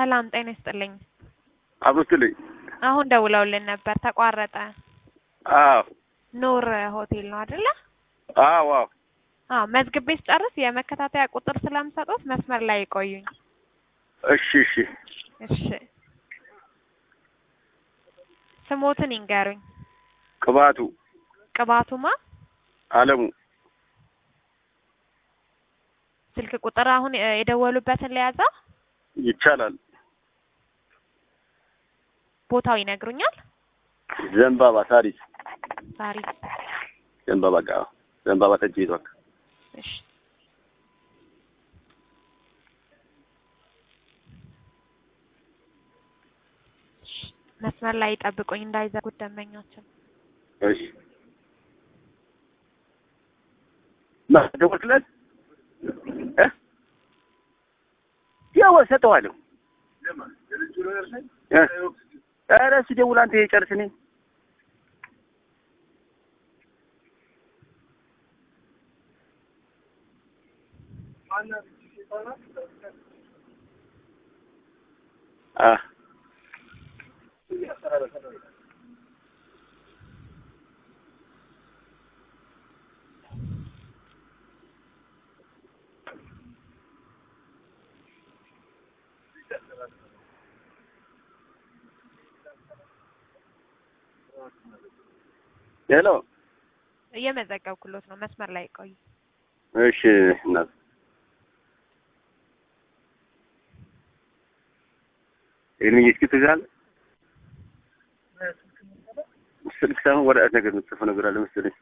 ሰላም ጤና ይስጥልኝ። አብሮስትልኝ አሁን ደውለውልን ነበር ተቋረጠ። አዎ ኑር ሆቴል ነው አይደለ? አዎ አዎ አዎ መዝግቤ ስጨርስ የመከታተያ ቁጥር ስለምሰጡት መስመር ላይ ይቆዩኝ። እሺ እሺ እሺ ስሞትን ይንገሩኝ። ቅባቱ ቅባቱማ አለሙ ስልክ ቁጥር አሁን እ የደወሉበትን ለያዛ ይቻላል ቦታው ይነግሩኛል። ዘንባባ ሳሪስ ሳሪስ ዘንባባ ጋ ዘንባባ ጠጅ ቤቷ እሺ እሺ፣ መስመር ላይ ይጠብቁኝ እንዳይዘጉት ደንበኛችን። እሺ ማ ደወልክለት እ ያው እሰጠዋለሁ እ ኧረ እሱ ደውል አንተ ጨርስ እኔ አ ሄሎ እየመዘገብኩሎት ነው። መስመር ላይ ይቆዩ። እሺ እናት ይህን እስኪ ትይዛለህ ስልክ ሳይሆን ወረቀት ነገር የምትጽፈው ነገር አለ መሰለኝ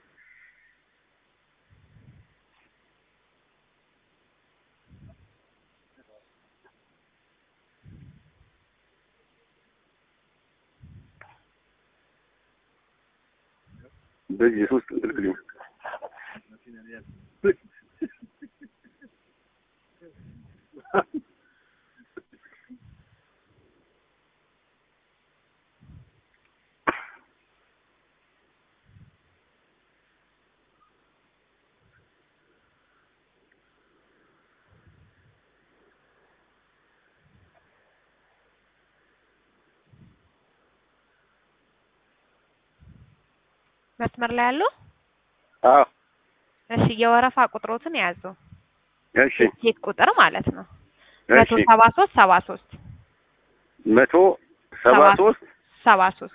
በዚህ ሶስት እንቅልቅልኝ መስመር ላይ ያሉ አዎ እሺ፣ የወረፋ ቁጥሮትን ያዙ። እሺ ሴት ቁጥር ማለት ነው። መቶ እሺ ሰባ ሶስት ሰባ ሶስት መቶ ሰባ ሰባ ሶስት ሰባ ሶስት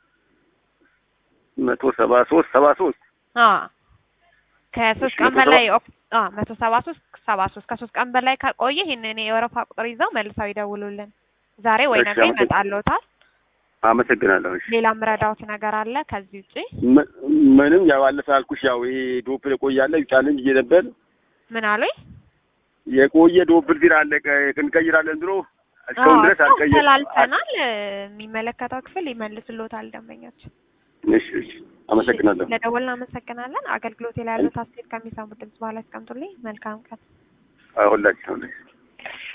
መቶ ሰባ ሶስት ሰባ ሶስት አ ከሶስት እሺ፣ ቀን መቶ በላይ ኦክ- አ መቶ ሰባ ሶስት ሰባ ሶስት ከሶስት ቀን በላይ ከቆየ ይህንን የወረፋ ቁጥር ይዘው መልሰው ይደውሉልን። ዛሬ ወይ እሺ፣ ነገ አመሰግ- ይመጣልዎታል። አመሰግናለሁ። እሺ ሌላ ምረዳውት ነገር አለ ከዚህ ውጪ? ም- ምንም ያው ባለፈ ያልኩሽ ያው ይሄ ዶፕል የቆያለ ቻሌንጅ እየነበር ምን አሉኝ? የቆየ ዶፕል ቢራ አለ ቀ- እንቀይራለን ብሎ እስካሁን ድረስ አዎ፣ አልቀየር ተላልፈናል። የሚመለከተው ክፍል ይመልስልዎታል ደንበኞች። እሺ እሺ አመሰግናለሁ። ለደወልን አመሰግናለን። አገልግሎት ላይ ያሉት አስተያየት ከሚሰሙ ድምጽ በኋላ ያስቀምጡልኝ። መልካም ቀን። ሁላችን ሁላችን